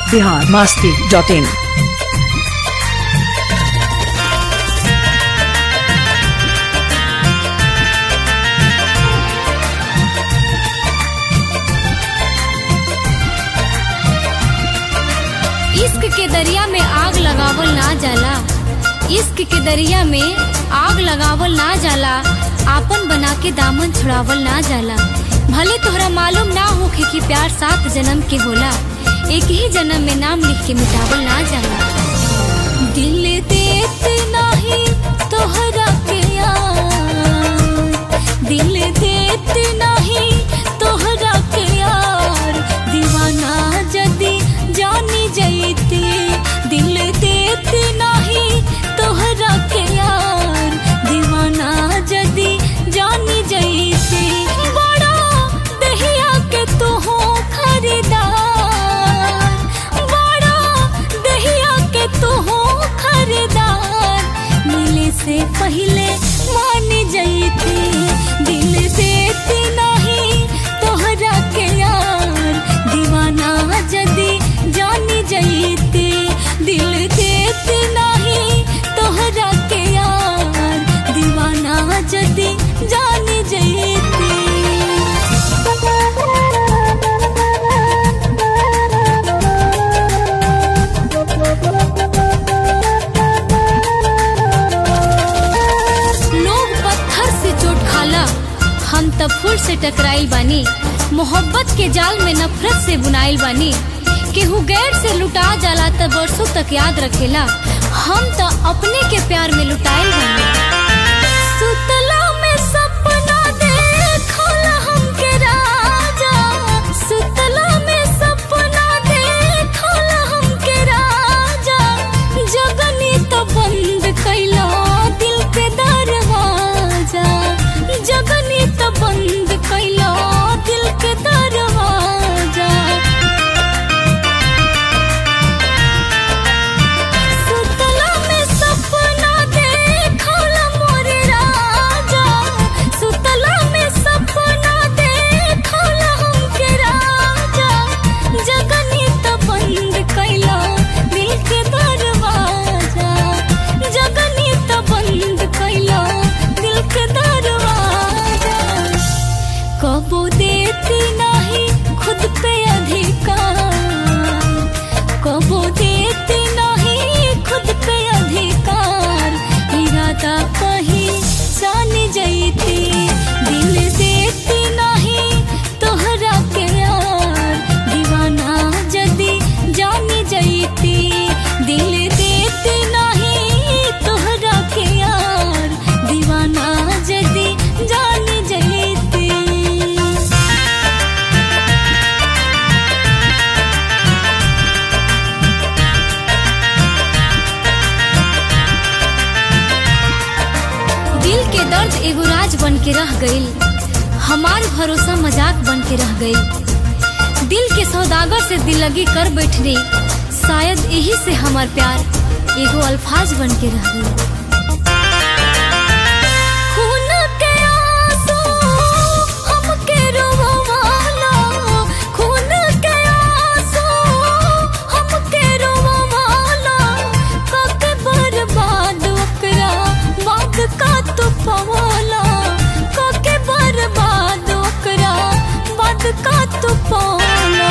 Bihar Masti dot in इश्क के दरिया में आग लगावल ना जाला इश्क के दरिया में आग लगावल ना जाला आपन बना के दामन छुड़ावल ना जाला भले तोहरा मालूम ना होखे कि प्यार सात जन्म के होला एक ही जन्म में नाम लिख के मिटावल ना जाला दिल देत नाही तोहरा के यार दिल देत नाही तोहरा के यार दीवाना जदी जानी जैती दिल देत नाही तोहरा के यार दीवाना जदी जानी जैती बड़ा दहिया के तू हो खरीदार बड़ा दहिया के तू हो खरीदार मिले से पहले मान जैती दिल देती नहीं तोहरा के यार दीवाना जदी जानी जैती दिल देती नहीं तोहरा के यार दीवाना जदी जानी जैती लोग पत्थर से चोट खाला हम तब फूल से टकराइल बानी मोहब्बत के जाल में नफरत से बुनाइल बानी केहू गैर से लुटा जाला त बरसों तक याद रखेला हम त अपने के प्यार में लुटाइल बानी सुतला में सपना देखला हमके राजा सुतला में सपना देखला हमके राजा जगनी तो बंद कैला दिल के दरवाजा जगनी तो बंद कैला दिल के दरवाजा सुतला में सपना देखला मोरे राजा सुतला में सपना देखला हमके राजा जगनी तो बंद कैला दिल के दरवाजा जगनी तो बंद कैला दिल के दरवाजा कबो देती नहीं खुद पे अधिकार कबो देती नहीं खुद पे अधिकार इरादा कहीं जान जैती दिल देती नहीं तोहरा के यार दीवाना जदी जानी जैती दिल देती नहीं तोहरा के यार दीवाना जदी जानी जैती दिल के दर्द एगो राज बन के रह गईल हमार भरोसा मजाक बन के रह गईल दिल के सौदागर से दिल लगी कर बैठने शायद यही से हमार प्यार एगो अल्फाज बन के रह गईल खून के आंसू हमके रोवाला खून के आंसू हमके रोवाला कके बर्बाद ओकरा बाद का तू पवाला कके बर्बाद ओकरा बाद का तू पवाला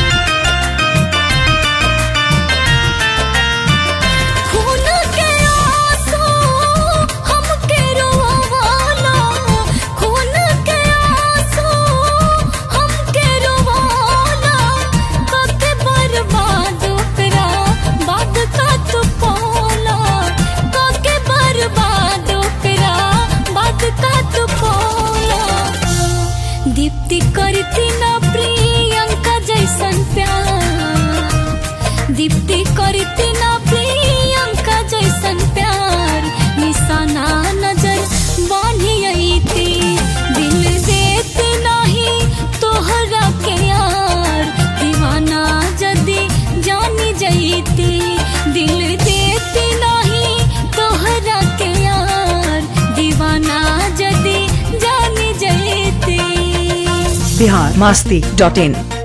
खून के आंसू हमके रोवाला खून के आंसू हमके रोवाला कके बर्बाद ओकरा बाद का तू पौला कके बर्बाद ओकरा बाद का तू पौला दीप्ति करती ना प्रियंका जैसन प्यार दीप्ति करती ना प्रियंका जैसन प्यार निशाना नजर बानी थी दिल देते नहीं तोहरा के यार दीवाना जदी जानी जैती दिल देते नहीं तोहरा के यार दीवाना जदी जानी जैती बिहार मास्ती डॉट इन